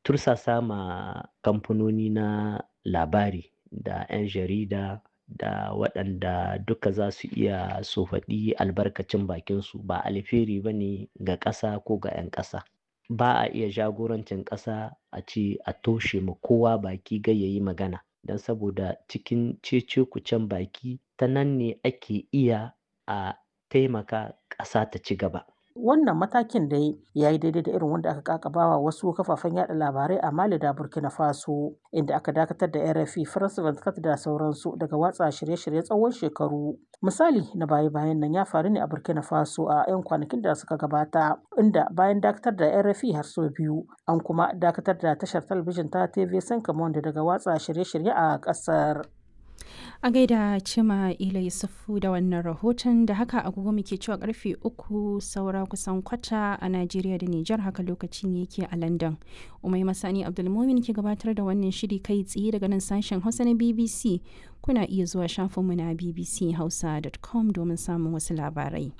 tursasa ma kamfanoni na labari da 'yan jarida da waɗanda duka za su iya su faɗi albarkacin bakinsu ba alheri ba ne ga ƙasa ko ga 'yan ƙasa ba a iya jagorancin ƙasa a ce a toshe ma kowa baki gai ya yi magana don saboda cikin cece-kucen baki ta nan ne ake iya a taimaka ƙasa ta ci gaba. Wannan matakin dai ya yi daidai da irin wanda aka kakabawa wasu kafafen yada labarai a Mali da Burkina Faso, inda aka dakatar da RFI, France 24 da sauransu daga watsa shirye-shirye tsawon shekaru. Misali na baya-bayan nan ya faru ne a Burkina Faso a 'yan kwanakin da suka gabata, inda bayan dakatar da RFI har sau biyu, an kuma dakatar da tashar talabijin ta TV Senkamonde daga watsa shirye-shirye a ƙasar. A gaida Cima Ila Yusufu da wannan rahoton da haka agogo muke cewa karfe uku saura kusan kwata a Najeriya da Nijar haka lokaci ne yake a London. Umai Masani Abdulmumin ke gabatar da wannan shiri kai tsaye daga nan sashen Hausa na BBC. Kuna iya zuwa shafinmu na bbchausa.com domin samun wasu labarai.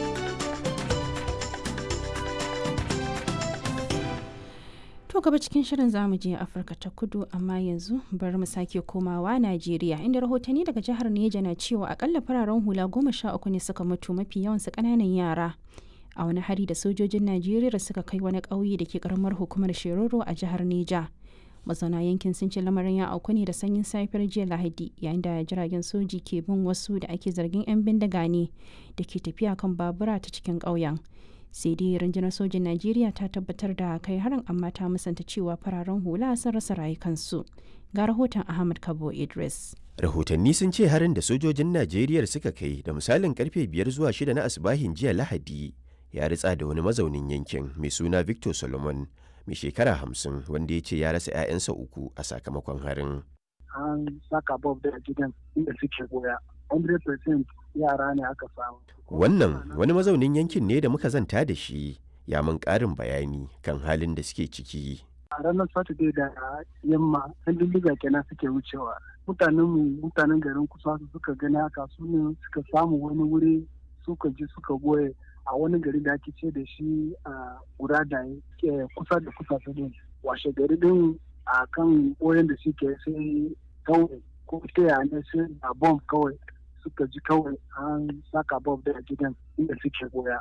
To gaba cikin shirin zamu je Afirka ta kudu amma yanzu bari mu sake komawa Najeriya inda rahotanni daga jihar Neja na cewa akalla fararen hula goma sha uku ne suka mutu mafi yawansu ƙananan yara. A wani hari da sojojin Najeriya suka kai wani ƙauye da ke ƙaramar hukumar Shiroro a jihar Neja. Mazauna yankin sun ce lamarin ya auku ne da sanyin safiyar jiya Lahadi yayin da jiragen soji ke bin wasu da ake zargin 'yan bindiga ne da ke tafiya kan babura ta cikin ƙauyen. sai dai rundunar sojin najeriya ta tabbatar da kai harin amma ta musanta cewa fararen hula sun rasa rayukansu ga rahoton ahmad kabo idris rahotanni sun ce harin da sojojin najeriya suka kai da misalin karfe biyar zuwa shida na asibahin jiya lahadi ya ritsa da wani mazaunin yankin mai suna victor solomon mai shekara hamsin wanda ya ce ya rasa 'ya'yansa uku a sakamakon harin an saka bob da gidan inda suke goya 100% yara ne aka samu. Wannan wani mazaunin yankin ne da muka zanta da shi ya mun ƙarin bayani kan halin da suke ciki. A ranar Saturday da yamma, ɗan bindiga kenan suke wucewa. Mutanen mu mutanen garin kusa su suka gani haka su ne suka samu wani wuri suka ji suka goye a wani gari da ake ce da shi a guda da kusa da kusa su ne. Washe gari din a kan boyen da suke sai kawai ko ta ne sai a bomb kawai suka ji kawai an saka bob da gidan inda suke goya